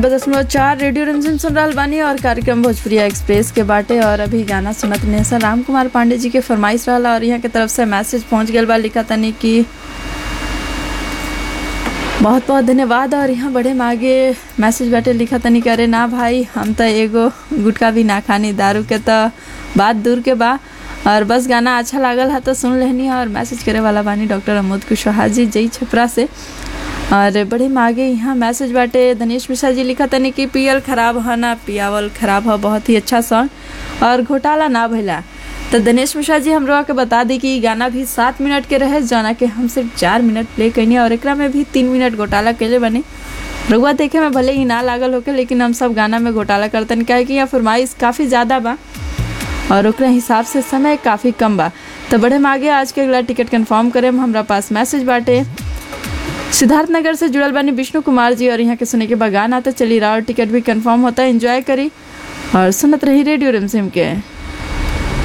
दशमलव चार रेडियो रंजन सुन रहल बानी और कार्यक्रम भोजपुरिया एक्सप्रेस के बाटे और अभी गाना सुनत नेसन राम कुमार पांडे जी के फरमाइश रहला और यहाँ के तरफ से मैसेज पहुँच गया बा लिखा तनी कि बहुत बहुत धन्यवाद और यहाँ बड़े मागे मैसेज बाटे लिखा तनी करे ना भाई हम तो एगो गुटका भी ना खानी दारू के तो बात दूर के बा और बस गाना अच्छा लागल है तो सुन लेनी और मैसेज करे वाला बानी डॉक्टर अमोद कुशवाहा जी जई छपरा से और बड़े मागे यहाँ मैसेज बाटे धनेश मिश्रा जी लिखा तनी कि पियल खराब है ना पियावल खराब है बहुत ही अच्छा सॉन्ग और घोटाला ना भइला तो दिनेश मिश्रा जी हम लोग के बता दी कि गाना भी सात मिनट के रहे जाना के हम सिर्फ चार मिनट प्ले कैनी और एकरा में भी तीन मिनट घोटाला कैले बने रुआ देखे में भले ही ना लागल होके लेकिन हम सब गाना में घोटाला करतन क्या कि यहाँ फरमाइश काफ़ी ज़्यादा बा और ओकरे हिसाब से समय काफ़ी कम बा तो बड़े हम आगे आज के अगला टिकट कंफर्म करें हमरा पास मैसेज बाटे सिद्धार्थ नगर से जुड़ल बानी विष्णु कुमार जी और यहाँ के सुने के बगान आते चली रहा और टिकट भी कंफर्म होता है एंजॉय करी और सुनत रही रेडियो रिमझिम के